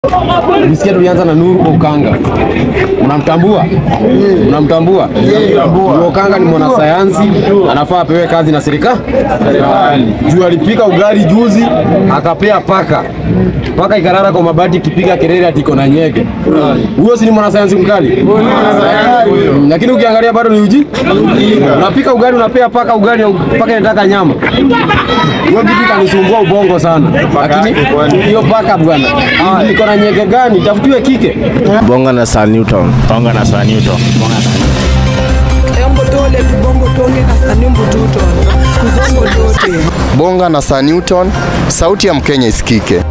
Nisikia tulianza na Nuru Okanga. Unamtambua? Unamtambua? Nuru Okanga ni mwanasayansi, anafaa apewe kazi na serikali. Juu alipika ugali juzi, akapea paka. Paka ikarara kwa mabati ikipiga kelele ati iko na nyege. Huyo si ni mwanasayansi mkali? Mm, Lakini ukiangalia bado ni uji. Unapika ugali unapea paka ugali, paka inataka nyama. Hiyo kitu kanisumbua ubongo sana. Lakini hiyo paka bwana, iko na nyege gani? Tafutiwe kike. Bonga na Sir Newton. Bonga na Sir Newton. Embo dole tubongo tonge kasani mbututo kuzongo dote Bonga na Sir Newton, sauti ya Mkenya isikike.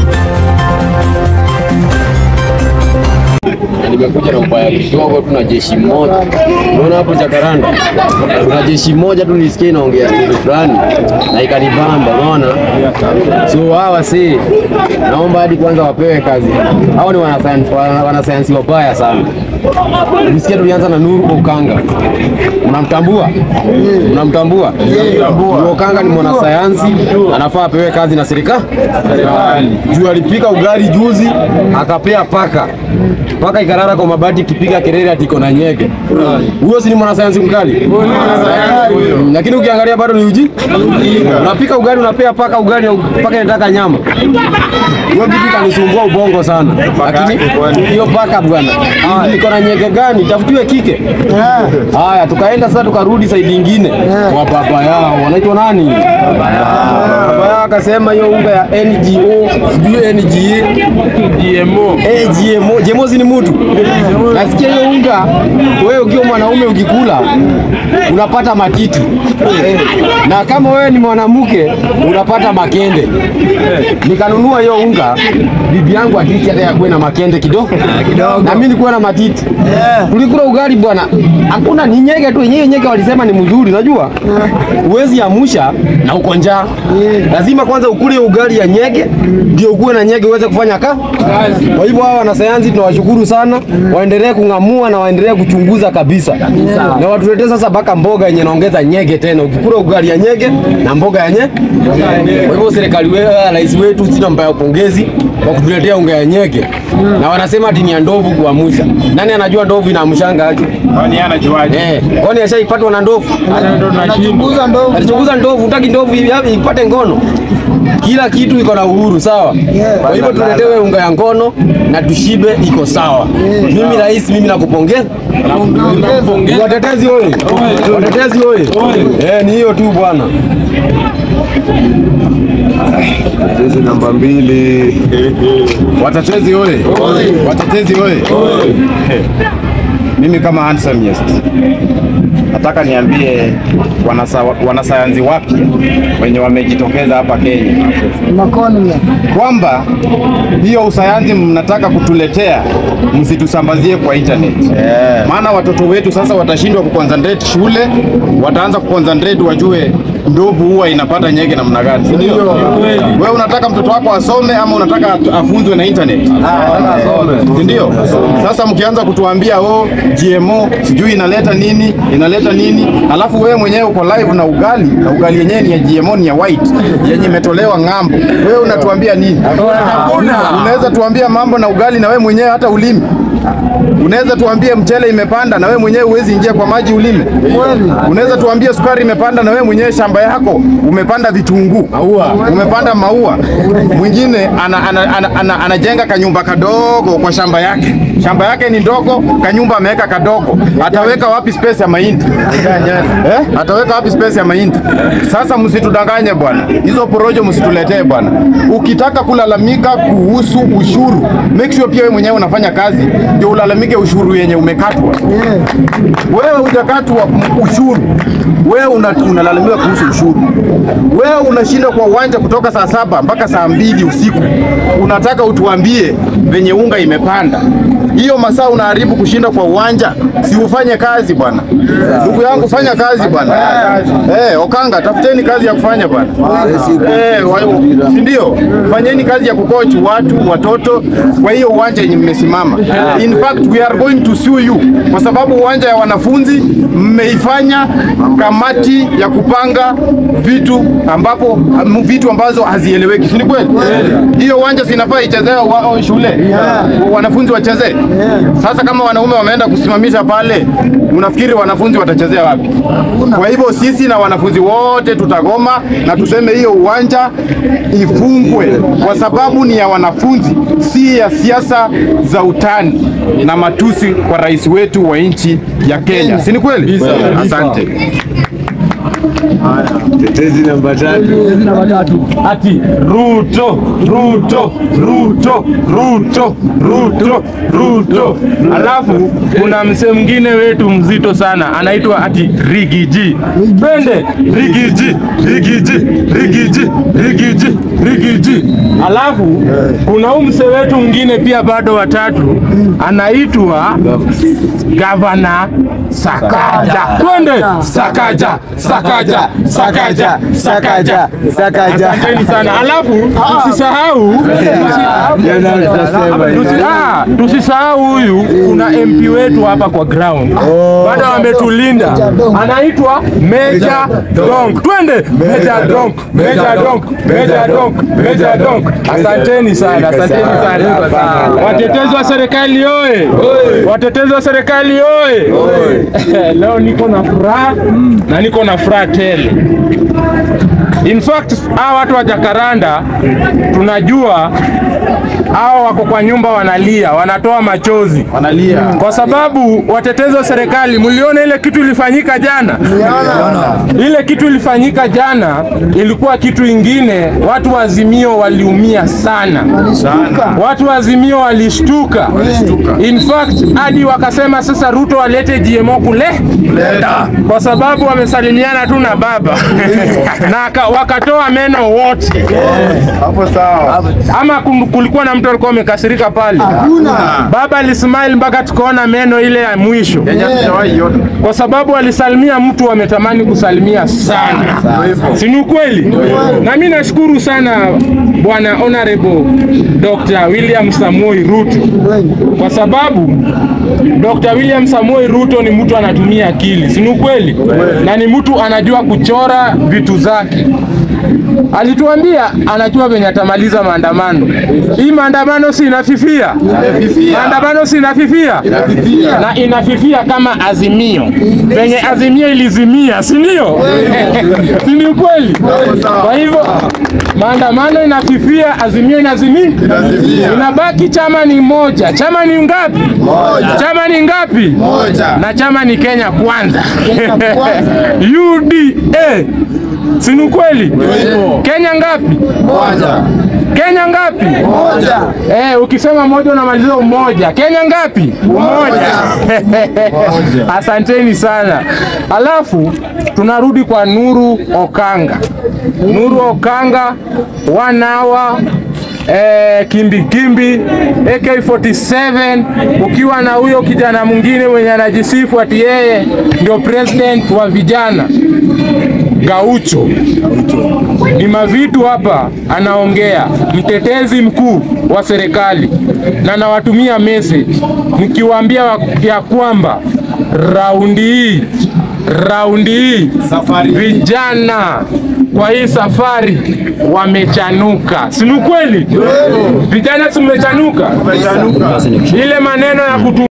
Na nimekuja na ubaya kidogo, tuna jeshi moja. Unaona hapo Jakaranda, tuna jeshi moja tu, nisikie inaongea kitu fulani na ikanibamba, unaona. So hawa si, naomba hadi kwanza wapewe kazi. Hao ni wanasayansi, wana- wanasayansi wabaya sana. Nisikia tulianza na Nuru Okanga. Unamtambua? Unamtambua? Nuru Okanga ni mwanasayansi, anafaa apewe kazi na serikali. Juu alipika ugali juzi, akapea paka. Paka ikarara kwa mabati ikipiga kelele ati iko na nyege. Huyo si ni mwanasayansi mkali? Mm, Lakini ukiangalia bado ni uji. Unapika ugali unapea paka ugali, paka inataka nyama. Hiyo kitu kanisumbua ubongo sana. Lakini hiyo paka bwana, iko na nyege gani? Tafutiwe kike. Haya, tukaenda sasa, tukarudi saidi ingine kwa baba yao, wanaitwa nani? Baba yao akasema hiyo unga ya NGO sijui NGA GMO. Eh, GMO. GMO si ni mtu. Nasikia hiyo unga wewe ukiwa mwanaume ukikula unapata matiti. Na kama wewe ni mwanamke unapata makende. Nikanunua hiyo unga bibi yangu atiki hata yakuwe na makende kidogo. Na mimi nilikuwa na matiti. Tulikula ugali bwana. Hakuna ni nyege tu, yenyewe nyege walisema ni mzuri, unajua? Huwezi amusha na uko njaa. Lazima kwanza ukule hiyo ugali ya nyege ndio ukuwe na nyege uweze kufanya ka kazi. Kwa hivyo hawa wanasayansi tunawashukuru sana, waendelee kung'amua na waendelee kuchunguza kabisa, na watuletee sasa mpaka mboga yenye naongeza nyege tena. Ukikula ugali ya nyege na mboga ya nye. Kwa hivyo serikali wewe, rais wetu, sina mbaya upongezi kwa kutuletea unga ya nyege, na wanasema ati ni ya ndovu kuamusha. Nani anajua ndovu inaamshanga aje? Kwani anajuaje? Eh, kwani ashaipatwa na ndovu? anachunguza ndogo alichunguza ndovu, utaki ndovu hivi hapi ipate ngono. Kila kitu iko na uhuru, sawa. Kwa hivyo tuletewe unga ya ngono na tushibe, iko sawa. Mimi rais, mimi nakupongeza. Watetezi oye, watetezi oye. Eh, ni hiyo tu bwana. Jezi namba mbili. Watetezi oye! Watetezi oye! Mimi kama handsome yes, nataka niambie wanasa, wanasayansi wapya wenye wamejitokeza hapa Kenya kwamba hiyo usayansi mnataka kutuletea msitusambazie kwa internet. Maana watoto wetu sasa watashindwa kuconcentrate shule, wataanza kuconcentrate wajue ndovu huwa inapata nyege namna gani, si ndio? Wewe unataka mtoto wako asome ama unataka at- afunzwe na internet? Si ndio? Sasa mkianza kutuambia oh, GMO sijui inaleta nini inaleta nini, alafu wewe mwenyewe uko live na ugali na ugali yenyewe ni ya GMO, ni ya white yenye imetolewa ng'ambo, wewe unatuambia nini? Unaweza tuambia mambo na ugali na wewe mwenyewe hata ulimi Unaweza tuambie mchele imepanda na wewe mwenyewe huwezi ingia kwa maji ulime. Unaweza tuambie sukari imepanda na wewe mwenyewe shamba yako umepanda vitunguu, umepanda maua. Mwingine ana, ana, ana, ana, anajenga kanyumba kadogo kwa shamba yake, shamba yake ni ndogo, kanyumba ameweka kadogo. Ataweka wapi space ya mahindi eh? Ataweka wapi space ya mahindi? Sasa msitudanganye bwana, hizo porojo msituletee bwana. Ukitaka kulalamika kuhusu ushuru, make sure pia wewe mwenyewe unafanya kazi ndio ulalamike ushuru yenye umekatwa. Wewe hujakatwa m- ushuru, wewe una- unalalamika kuhusu ushuru. Wewe unashinda kwa uwanja kutoka saa saba mpaka saa mbili usiku, unataka utuambie venye unga imepanda hiyo masaa unaharibu kushinda kwa uwanja, si ufanye kazi bwana. Ndugu yangu, fanya kazi bwana. Eh, Okanga, tafuteni kazi ya kufanya bwana. Eh, wa- si ndio? Fanyeni kazi ya kucoach watu watoto kwa hiyo uwanja yenye mmesimama. In fact we are going to sue you kwa sababu uwanja ya wanafunzi mmeifanya kamati ya kupanga vitu ambapo am- vitu ambazo hazieleweki, si ni kweli? Hiyo uwanja sinafaa ichezewe wa, shule wanafunzi wachezee. Sasa kama wanaume wameenda kusimamisha pale, unafikiri wanafunzi watachezea wapi? Kwa hivyo sisi na wanafunzi wote tutagoma na tuseme hiyo uwanja ifungwe, kwa sababu ni ya wanafunzi, si ya siasa za utani na matusi kwa rais wetu wa nchi ya Kenya, si ni kweli? Asante. Tetezi namba tatu. ati Ruto, Ruto, Ruto, Ruto, Ruto, Ruto. Alafu kuna msee mwingine wetu mzito sana anaitwa ati Rigiji. Pende Rigiji, Rigiji, Rigiji, Rigiji, Rigiji. Alafu kuna huyu msee wetu mwingine pia bado watatu anaitwa Gavana Sakaja. Twende Sakaja, Sakaja, Sakaja, Sakaja, Sakaja. Asanteni sana. Alafu tusisahau tusi- ah, tusisahau huyu kuna MP wetu hapa kwa ground bado wametulinda, anaitwa Meja Donk. Twende Meja Donk, Meja Donk, Meja Donk, Meja Donk. Asanteni sana, asanteni sana. Watetezi wa serikali oye! Watetezi wa serikali oye! Leo niko na furaha na niko na furaha tele. In fact, hawa watu wa Jakaranda tunajua hawa wako kwa nyumba wanalia, wanatoa machozi Wanalia. kwa sababu watetezi wa serikali, mliona ile kitu ilifanyika jana. Ile kitu ilifanyika jana ilikuwa kitu ingine. Watu wa Azimio waliumia sana, watu wa Azimio walishtuka. In fact hadi wakasema sasa Ruto alete GMO kule kwa sababu wamesalimiana tu na baba na aka- wakatoa meno wote, Hapo sawa. ama kum- kulikuwa na mtu alikuwa amekasirika pale? Baba alismile mpaka tukaona meno ile ya mwisho, Yenye hatujawahi iona. kwa sababu alisalimia mtu ametamani kusalimia sana, si ni ukweli? Na mimi nashukuru sana bwana honorable Dr. William Samoei Ruto kwa sababu Dr. William Samoei Ruto ni mtu anatumia akili, si ni ukweli? Na ni mtu anajua kuchora vitu zake. Alituambia anajua venye atamaliza maandamano. Hii maandamano si inafifia, maandamano si inafifia, na inafifia kama Azimio, venye Azimio ilizimia, si ndio? si ni ukweli? Kwa hivyo maandamano inafifia, Azimio inazimia, inabaki chama ni moja. Chama ni ngapi? Chama ni ngapi? Na chama ni Kenya Kwanza, UDA. Si ni ukweli? Kenya ngapi? Kenya ngapi? Moja. Eh, ukisema moja unamaliza umoja. Kenya ngapi? Umoja. Asanteni sana. Alafu tunarudi kwa Nuru Okanga. Nuru Okanga one hour eh, kimbi kimbi AK47 ukiwa na huyo kijana mwingine mwenye anajisifu ati yeye ndio president wa vijana Gaucho ni mavitu hapa anaongea, mtetezi mkuu wa serikali, na nawatumia message nikiwaambia wa- ya kwamba raundi hii raundi hii vijana kwa hii safari wamechanuka, si ni ukweli? Vijana si mmechanuka? Ile maneno ya kutu